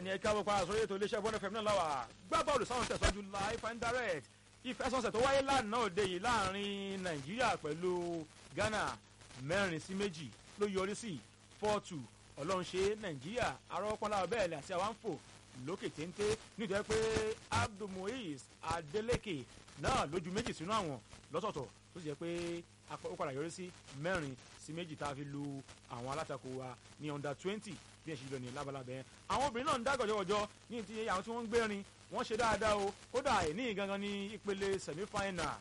ní ẹ̀ka wọ́pá àsọyé ètò iléeṣẹ́ bọ́n fm náà láwà gbá bọ́ọ̀lù sáwọn tẹ̀síwájú live and direct ìfẹsọ̀nsẹ̀ tó wáyé lánàá òde yìí láàrin nàìjíríà pẹ̀lú ghana mẹ́rin sí méjì ló yọrí sí four two ọlọ́run ṣe nàìjíríà arọ́pọ́nlá bẹ́ẹ̀ ni àti àwọn fò lókè téńté nítorí pé abdulmuiz adeleke náà lójú méjì sínú àwọn lọ́tọ̀ọ̀tọ̀ tó sì jẹ́ pé ó padà yọrí sí mẹ́rin sí méjì tá a fi lu àwọn alátakò wa ní under twenty bí ẹ ṣe lọ ní labalábẹ́ yẹn àwọn obìnrin náà ń dá gọ̀jọ̀gọ̀jọ̀ ní ti àwọn tí wọ́n ń gbérin wọ́n ṣe dáadáa o kódà ní gangan ní ìpele semi final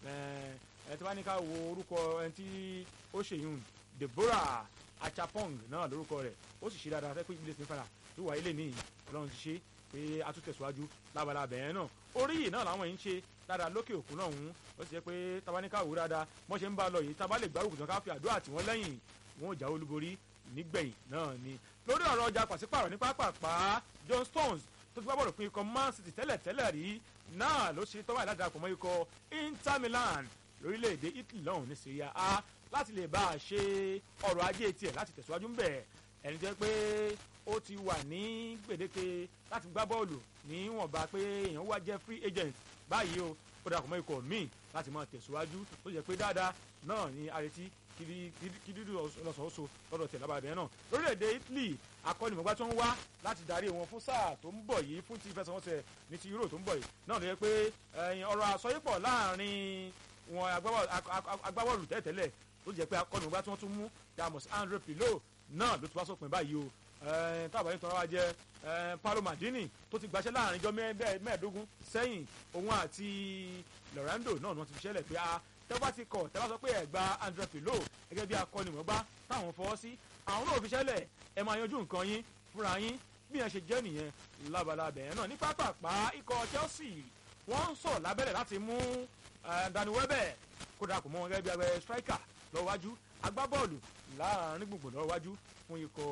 ẹ tí wọ́n ní ká wo orúkọ ẹni tí ó ṣèyún deborah achapong náà lórúkọ rẹ̀ ó sì ṣe dáadáa fẹ́ pé ìpele semi final tó wà ilé ní ọlọ́run ti ṣe pé a tún tẹ̀síwájú labalábẹ́ yẹn náà orí yìí náà làwọn yìí ń ṣe dáadáa lókè òkun náà ń ó sì jẹ́ pé tabaníkà wò dáadáa wọ́n ṣe ń bá a lọ yìí tábà lè gbárùkù tán ká fi àdúrà tì wọ́n lẹ́yìn wọn ò jáwé olúborí nígbẹ̀yìn náà ni lórí ọ̀rọ̀ ọjà pàṣípàrọ̀ ní pápápá john stones tó ti gbá bọ̀rọ̀ fún ikọ̀ man city tẹ́lẹ̀ tẹ́lẹ̀ rí náà ló ṣe tọ́wọ́ ìlàdàpọ̀ mọ́ ikọ̀ inter milan lórílẹ̀‐èdè italy lọ́hùn ní syria a láti lè bá a ṣe ọrọ̀ ajé tiẹ̀ láti tẹ̀síwájú ń bẹ̀ ẹni jẹ́ pé ó ti wà ní gbèdéke láti gbá bọ́ọ̀lù níwọ̀nba pé èèyàn wá jẹ́ free agent báyìí o ó dàpọ̀ mọ́ ikọ̀ míì láti máa tẹ̀síwájú tó jẹ́ pé dáadáa náà ní arètí kìdídú lọ́sọ̀ọ́sọ lọ́dọ̀ tẹ̀ lábàbẹ̀ náà lórílẹ̀‐èdè italy akọ́nimọ̀gbá tó ń wá láti darí wọn fún sáà tó ń bọ̀ yìí fún ti ìfẹsẹ̀wọnsẹ̀ ní ti euro tó ń bọ̀ yìí náà ló yẹ pé ọ̀rọ̀ àsọyípọ̀ láàrin wọn agbábọ́ọ̀lù tẹ́tẹ́lẹ̀ tó jẹ́ pé akọ́nimọ̀gbá tí wọ́n tún mú damos andre pilo náà ló ti wá sópin báyìí o tábà yìí tọ́ra wa jẹ́ paulo madini tó ti gbaṣẹ́ láàrin ijọ́ mẹ́ẹ̀ẹ́dógún sẹ́yìn òun àti lorando náà ni wọ́n ti fi ṣẹlẹ̀ pé a tẹ́wọ́ ti kọ̀ tẹ́wọ́ sọ pé ẹ̀gbá andre pilo gẹ́gẹ́ bí akọ́nimọ̀gbá táwọn fọwọ́ sí àwọn náà fi ṣẹlẹ̀ ẹ máa yanjú nǹkan yín fúnra yín bí yẹn ṣe jẹ́ nìyẹn labalábẹ̀ yẹn náà ní pápápá ikọ̀ chelsea wọ́n ń sọ̀ lábẹ́rẹ̀ láti mú dani wẹ́bẹ̀ kódà kò mọ́ wọn gẹ́gẹ́ bí abẹ́ striker lọ́wájú agbábọ́ọ̀lù láàrin gbùngbùn lọ́wájú fún ikọ̀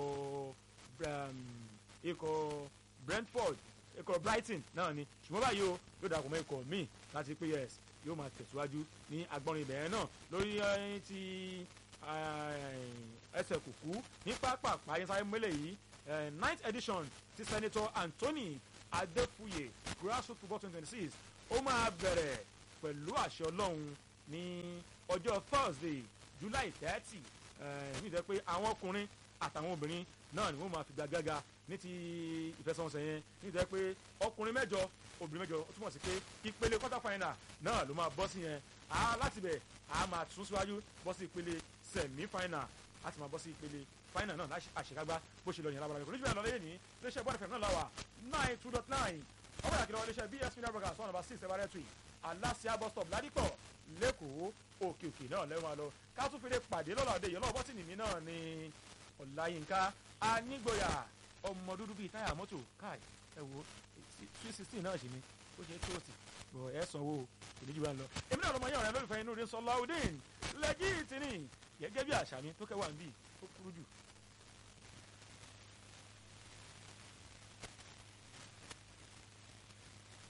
ikọ̀ brentford ikọ̀ brighton náà ni ṣùgbọ́n báyìí o yóò dàpọ̀ mọ́ ikọ̀ míì láti pé yes yóò máa tẹ̀síwájú ní agbọ́nrin ibẹ̀ yẹn náà lórí ti ẹsẹ̀ kùkú ní pápá àyẹ̀sáyé mọ́lẹ̀ yìí ninth edition ti senator anthony adefuye grassroots football twenty twenty six ó máa bẹ̀rẹ̀ pẹ̀lú àṣẹ ọlọ́run ní ọjọ́ thursday july thirty ní ìtẹ́ pé àwọn ọkùnrin àtàwọn obìnrin náà ni wọ́n máa fi gbàgàgà ní ti ìfẹsẹ̀wọnsẹ̀ yẹn ní ìtẹ́ pé ọkùnrin mẹ́jọ obìnrin mẹ́jọ ó túmọ̀ sí pé ìpele quarter final náà ló máa bọ́ sí yẹn á láti bẹ̀ á máa tún síwájú bọ́ sí ìpele semi final láti máa bọ́ sí ìpele final náà àṣekágbá bó ṣe lọ yẹn lábàlá ìkòlójú ìlànà lẹ́yìn ní iléeṣẹ́ bọ́ọ̀dù fẹ̀mí náà láwà nine two dot nine ọwọ́ ìyàkìlọ̀ iléeṣẹ́ bs media broadcast one number six ẹ̀bá rẹ̀ aláṣẹ bus stop ládìpọ̀ lẹ́kọ̀ọ́ òkè òkè náà lẹ́wọ̀n àlọ́ ká tún fi lè pàdé lọ́la òde yìí ọlọ́wọ́ bọ́tìnì mi náà ni ọ̀làyínká anígboyà ọmọ dúdú bíi táyà mọ́tò káì ẹ wo three sixteen náà ṣì ni ó ṣe tó sí bọ̀ ẹ sanwó ìdíjú wa lọ. èmi náà lọmọ yẹn ọ̀rẹ́ lólùfẹ́ inú rí sọláudeen lẹ́jì tìní gẹ́gẹ́ bí àṣà mi tó kẹwàá ń bì ó kúrú jù.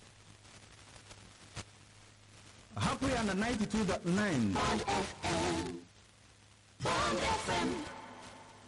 Happy and 92.9.